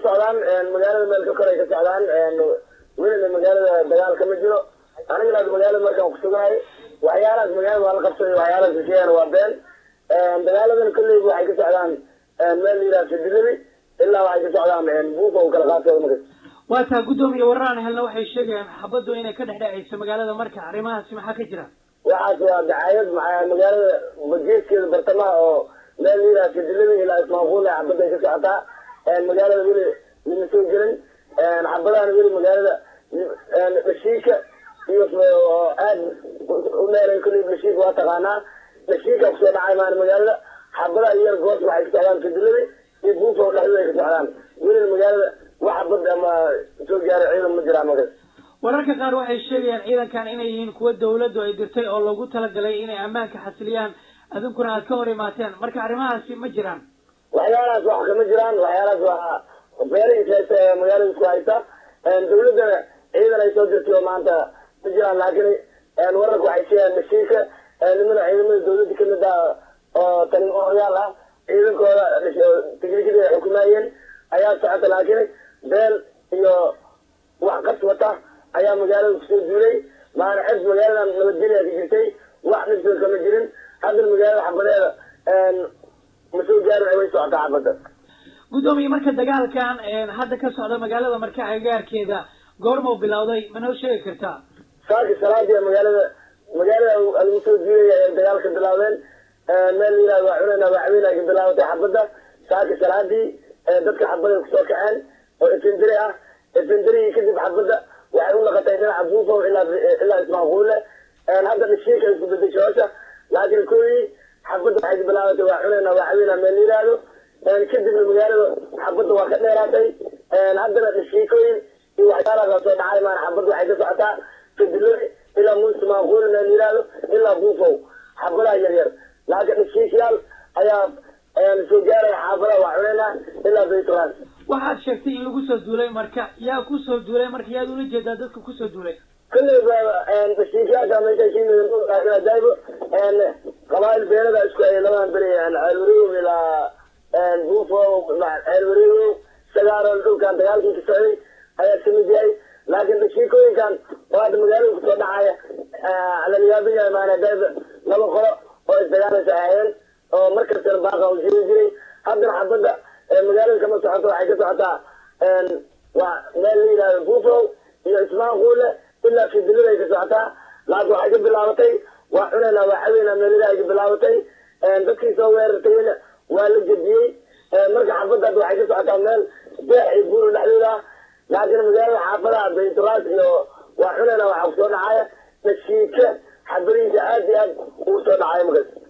socdaan magaalada meel ka koray ka socdaan welina magaalada dagaal kama jiro anigana magaalada markaan kusugahay waxyaalahaas magaalada waa la qabsaday waxyaalahaas hesheeyaan waa been dagaaladan kolleyba waxay ka socdaan meel la yidhaha fidiladi ilaa waxay ka socdaan buufa u kala qaatay markas waa taa guddoomiye wararaan helna waxay sheegayaan xabaddu inay ka dhex dhacayso magaalada marka arrimahaasi maxaa ka jira waxaas waa dacaayad maxaa magaalada geeskeeda bartamaha oo meel la yidhaha fidiladi ilaa ismaaquul xabadda ay ka socotaa magaalada weli lama soo gelin xabadahana weli magaalada dhashiika iyo aad u dheeray kolley dhashiika waa taqaanaa dhashiika kusoo dhacay maan magaalada xabadaha yar goos waxay ka socdaan fidiladi iyo buufa dhexdooda ay ka socdaan welina magaalada wax xabad ama soo gaaray ciidan ma jiraa markas wararka qaar waxay sheegayaan ciidankan inay yihiin kuwa dawladdu ay dirtay oo lagu talagalay inay ammaanka xasiliyaan adinkuna aad ka hor imaateen marka arrimahaasi ma jiraan waxyaalahaas wax kama jiraan waxyaalahaas waa beerihiis haysta ee magaalada isku haysta dawladdana ciidan ay soo dirtay oo maanta ma jiraan laakiin wararka waxay sheegaan mashiinka nimada ciidamada dawladda kamid ah oo talimayaal ah ciidankooda tiknikada ay xukumaayeen ayaa socota laakiin beel iyo wax qas wata ayaa magaalada kusoo duulay maana xes magaalada nabadgelya ka jirtay wax dhibsoo kama jirin haddana magaalada xabadeeda ma soo gaarin way socotaa xabadda guddoomiye marka dagaalkan hadda ka socda magaalada marka agagaarkeeda goormau bilowday ma noo sheegi kartaa saaki salaadii magaalada magaalada lagu soo duulaya ay dagaalka bilaabeen meel la yihahdo waa cunana waa caweyn ay ka bilaabatay xabadda saaki salaadii dadka xabada kusoo kaceen oo efenderi ah efenderigii kadib xabadda waxay u naqatay dhinaca buufo ilaa ilaa ismaaquule hadda dhashiika isku bedesho hoosha laakiin koodii xabadda waxay ka bilaabatay waa cunana waa caweyna meel la yihahdo kadibna magaalada xabadda waa ka dheeraatay haddana dhashiikooyin iyo waxyaalahaas soo dhacay maana xabadda waxay ka socotaa fidiladi ilaa muuse maaquule meel la yihahdo ilaa buufow xabadaha yar yar laakiin dhashiikayaal ayaa soo gaaraya xaafadaha waa cuneyna ilaa baytulaas waxaad sheegtay in lagu soo duulay marka yaa kusoo duulay marka yaad ula jeedaa dadka kusoo duulay kolleyba dhashiikayaasha meesha kiimidajaybo qabaayil beelada isku ay labadan beri ceelwareegow ilaa buufo ceelwareegow sagaaron dhulkan dagaalkii ka socday ayaa kamid yahay laakiin dhashiikooyinkan oo hadda magaalada kusoo dhacaya lalayaabin yahay maana dayba laba qolo oo isdagaalaysa ahayeen oo markastana baaqa u jiri jiray haddana xabadda magaalada kama socoto waxay ka socotaa waa meel la yidhahdo buufo iyo ismaaquule ilaa fidilada ay ka socotaa laakiin waxay ka bilaabatay waa cunayna waa caweyna meelada ay ka bilaabatay dadkii soo weerartayna waa la jediyey marka xabadda hadda waxay ka socotaa meel beex iyo buuro dhexdooda ah laakiin magaalada xaafadaha baytulaas iyo waa cunayna waxaa kusoo dhacaya dhashiika xabadihiisa aad iyo aad ugu soo dhacaya markaas